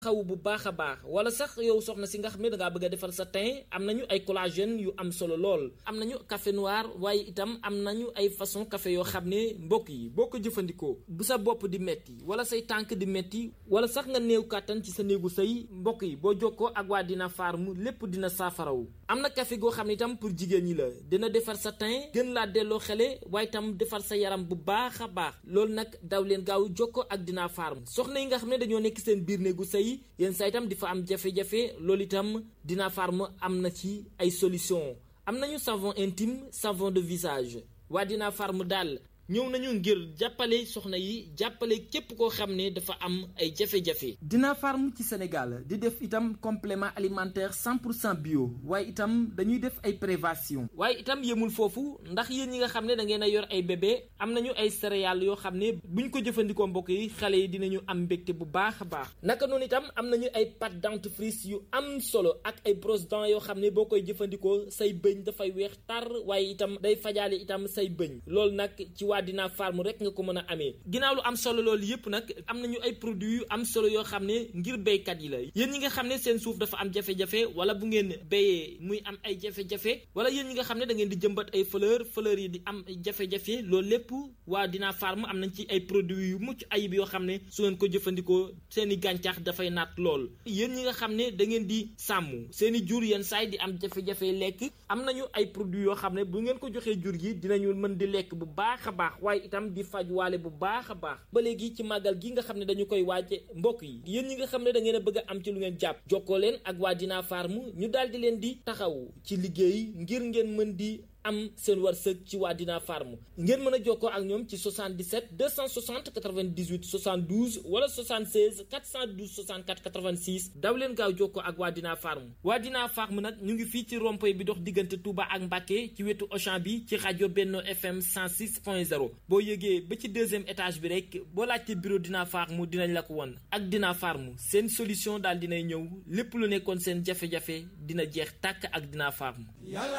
xaw bu baax a baax wala sax yow soxna si nga xam ne dangaa bëgg a defar sa teint am nañu ay collagène yu am solo lool am nañu café noir waaye itam am nañu ay façon café yoo xam ne mbokk yi boo ko jëfandikoo bu sa bopp di metti wala say tànk di metti wala sax nga néew kàttan ci sa néegu sëy mbokk yi boo jokkoo ak waa Dina Farm lépp dina saafarawu am na café goo xam ne itam pour jigéen ñi la dina defar sa teint gën laa delloo xele waaye itam defar sa yaram bu baax a baax loolu nag daw leen gaaw jokkoo ak Dina Farm soxna yi nga xam ne dañoo nekk seen biir néegu sëy yenn saa itam di fa am jafe-jafe loolu itam Dina Farm am na ci ay solution am nañu savon intime savon de visage waa Dina Farm daal ñëw nañu ngir jàppale soxna yi jàppale képp koo xam ne dafa am ay jafe-jafe. Dina Farm ci Sénégal di def itam complément alimentaire 100 pour cent bio waaye itam dañuy def ay prévention waaye itam yemul foofu ndax yéen ñi nga xam ne da ngeen a yor ay bébé am nañu ay céréales yoo xam ne buñ ko jëfandikoo mbokk yi xale yi dinañu am mbégte bu baax a baax naka noonu itam am nañu ay pâte dentifrice yu am solo ak ay brosse dents yoo xam ne boo koy jëfandikoo say bëñ dafay weex tar waaye itam day fajaale itam say bëñ loolu nag ci waa Dina Farm rek nga ko mën a amee ginnaaw lu am solo loolu yëpp nag am nañu ay produits yu am solo yoo xam ne ngir béykat yi la yéen ñi nga xam ne seen suuf dafa am jafe-jafe wala bu ngeen béyee muy am ay jafe-jafe wala yéen ñi nga xam ne da ngeen di jëmbat ay fleur fleur yi di am jafe-jafe loolu lépp waa Dina Farm am nañ ci ay produits yu mucc ayib yoo xam ne su ngeen ko jëfandikoo seen i gàncax dafay naat lool yéen ñi nga xam ne da ngeen di sàmm seen i jur yenn saay di am jafe-jafe lekk am nañu ay produits yoo xam ne bu ngeen ko joxee jur gi dinañu mën di lekk bu baax a baax waaye itam di faj waale bu baax a baax ba léegi ci màggal gi nga xam ne dañu koy waaje mbokk yi yéen ñi nga xam ne da ngeen a bëgg a am ci lu ngeen jàpp jokkoo leen ak waa Dina Farm ñu daal di leen di taxaw ci liggéey ngir ngeen mën di am seen wërsëg ci waa Dina Farm ngeen mën a jokkoo ak ñoom ci 77 260 98 72 wala 76 412 64 86 daw leen gaaw jokkoo ak waa Dina Farm waa Dina Farm nag ñu ngi fii ci rond-point bi dox diggante Touba ak Mbacké ci wetu Auchan bi ci rajo Benno FM 106.0 boo yëgee ba ci deuxième étage bi rek boo laajte bureau Dina Farm dinañ la ko won ak Dina Farm seen solution daal dinay ñëw lépp lu nekkoon seen jafe-jafe dina jeex tàkk ak Dina Farm